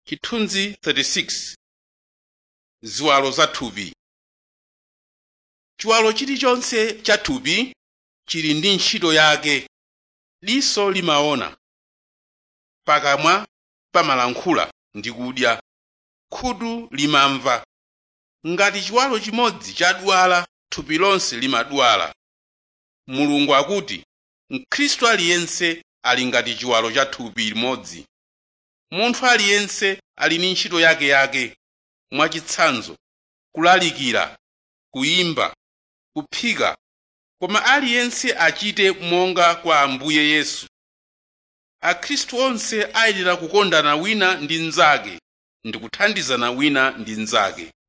chithunzi 36 ziwalo za thupi chiwalo chilichonse cha thupi chili ndi ntchito yake diso limaona pakamwa pamalankhula ndi kudya khutu limamva ngati chiwalo chimodzi chadwala thupi lonse limadwala mulungu akuti mkhristu aliyense ali ngati chiwalo cha thupi limodzi munthu aliyense ali ndi ntchito yakeyake mwachitsanzo kulalikira kuyimba kuphika koma aliyense achite monga kwa ambuye yesu akhristu onse ayenera kukondana wina ndi mnzake ndi kuthandizana wina ndi mnzake